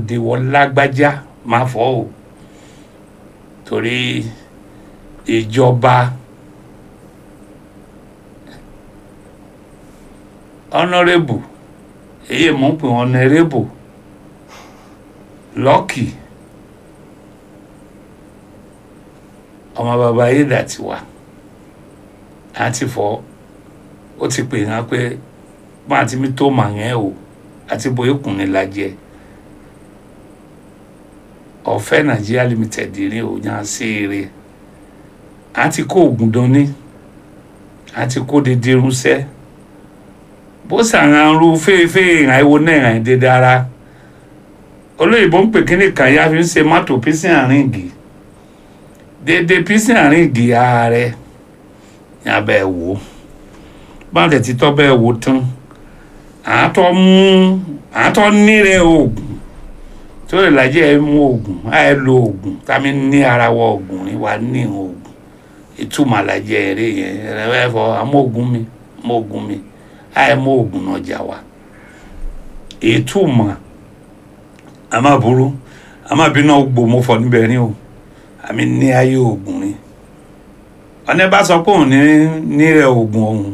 òde wọ lágbájá máa fọ́ o torí ìjọba honourable èyí mò ń pè wọn honourable lọ́kì ọmọ bàbá ayédàtiwa àti fọ́ ó ti pè hàn pé máa ti mi tó màá yẹn o àti bóyá kùnrin la jẹ ọ̀fẹ́ nàìjíríà limited ní òyìn àṣeyẹrẹ àti kó oògùn dání àti kó dédé rúnṣẹ́ bó sàrán ru fèèfèè ìrìn àìwo náà ìrìn dédé ara olóyìnbó ń pè kíní kan ya fi ń ṣe mọ́tò písìn àárín igi dédé písìn àárín igi ààrẹ ní abẹ́ wò báwọn tẹ̀ ti tọ́ bẹ́ẹ̀ wò tán àátọ́ mú àátọ́ nírẹ̀ oògùn tó lè lajẹ́ ẹ mú oògùn àì lo oògùn tàbí ní ara wọ oògùn ní wa ní oògùn ìtumọ̀ lajẹ́ eré yẹn ẹ fọ àmọ́ oògùn mi mọ́ oògùn mi àì mọ́ oògùn náà jà wá ìtumọ̀ àmà burú àmà bínú gbò mo fọ níbẹ̀ ní o àmì ní ayé oògùn ni ọ̀nà bá sọ pé òun ní nírẹ̀ oògùn ọ̀hún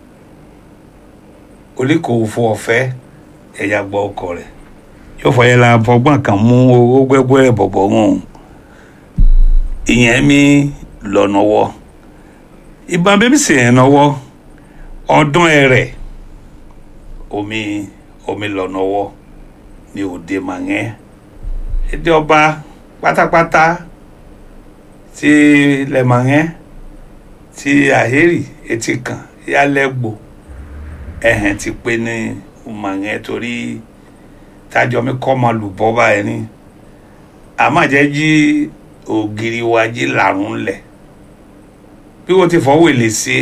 oríkòòfò ọ̀fẹ́ ẹ̀yà gbọ́ ọkọ rẹ̀ yóò fọyẹ́ la fọgbọ́n kan mú owó gbẹ́gbẹ́ rẹ̀ bọ̀bọ̀ wọn ìyẹn mi lọ́nàwọ́ ìbọn bẹ́ẹ̀ sì yẹn nọwọ́ ọdún ẹ̀rẹ̀ omi omi lọ́nàwọ́ ní òde màngẹ́ èdè ọba pátápátá ti ilẹ̀ màngẹ́ ti àhérì etí kan yálẹ́gbò ẹ̀hẹ̀n ti pé ní màngẹ́ torí tájọ mi kọ́ ma lù bọ́ báyìí ni àmàjẹ́ jí ògiri wa jí làrún lẹ̀ bí wọ́n ti fọwọ́ èlé sí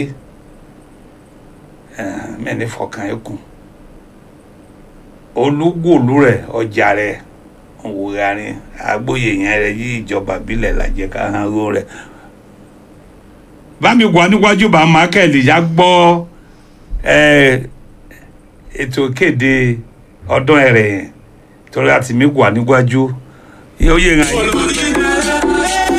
mẹ́ni fọkàn ẹ̀ kù olúgbòlú rẹ̀ ọjà rẹ̀ òwúra ni agbóye yẹn rẹ̀ yí ìjọba bílẹ̀ làjẹ́ ká hàn ró rẹ̀ bámi wà níwájú bá mákẹ́lì yá gbọ́ ètò ìkéde ọdún ẹ̀rẹ̀ yẹn torí àti mi wà níwájú yóò yé ra yìí.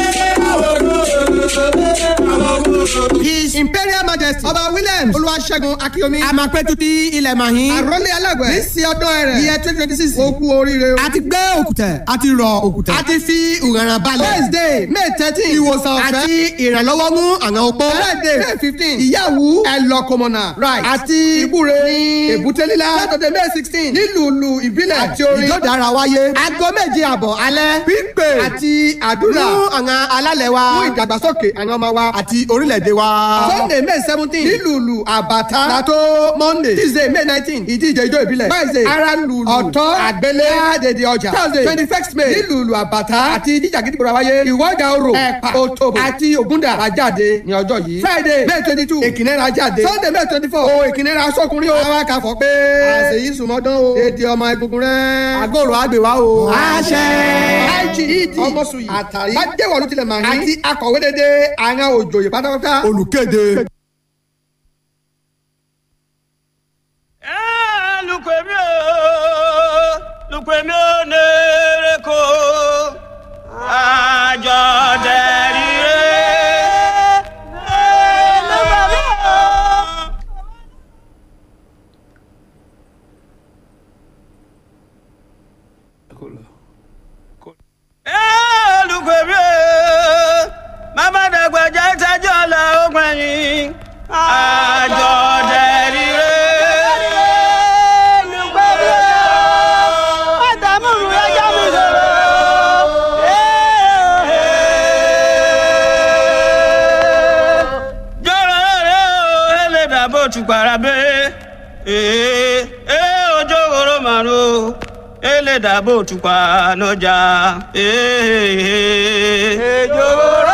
His Imperial Majesty Ọba Williams Olúwaṣẹ́gun Akíyomi Àmàpẹ́tù ti ilẹ̀ Màhín Àrólé Alágbẹ̀ ní sí ọdún ẹ̀rẹ̀ iye twenty twenty six ó kú oríire o. A ti gbé òkùtẹ̀ a ti rọ òkùtẹ̀ a ti fi ìrànràn balẹ̀. Wednesday May thirteen ìwòsàn ọ̀fẹ́ àti ìrànlọ́wọ́ mú àwọn opó. Friday May fifteen ìyàwó ẹlọ́kọmọ̀nà right àti ìbúre ní èbúté lílá. Saturday May sixteen nílùú ìbílẹ̀ àti orin ìjọ́dára wáyé. Aago méje àbọ̀ alẹ́ pípé àti àdúrà fún àwọn alálẹ̀ wa fún ìdàgbàsókè àwọn ọmọ wa àti orílẹ̀-èdè wa. Sunday May seventeen nílùú àbàtà látó Monday Tuesday May nineteen ìdíje ijó ìbílẹ̀. Wednesday ara lùlù ọ̀tọ́ àgbélé àdèdè ọjà. Thursday twenty first May nílùú àbàtà àti ìdíje àgídìgbò wáyé. Ìwọ́jà orò ẹ̀pà òtòbò àti ògúndà àjáde ní ọjọ́ yìí. Friday May twenty two èkìnnẹ́ra jáde. Sunday May twenty four o èkìnnẹ́ra sọ́kùnrin o. àwọn akàfọ̀ pé àṣeyí sùmọ́dán o. èdè ọmọ egungun rẹ̀. àgọ́rò àgbèwá o. àṣẹ. IGED ọmọsùn yìí àtàrí. bá dé wọ̀lú tilẹ̀ màá àti akọ̀wé dédé àwọn òjòyè pátápátá. olùkéde. lukwemi o lukwemi o nere ko àjọ dẹrire. lukwemi o mama dàgbàjà ìtajà ọ̀la ọgbẹ̀yìn àjọ dẹrire. tukpara be ee ee ojo woro maro ele dabo tukpa n'ọjà ee. ejo woro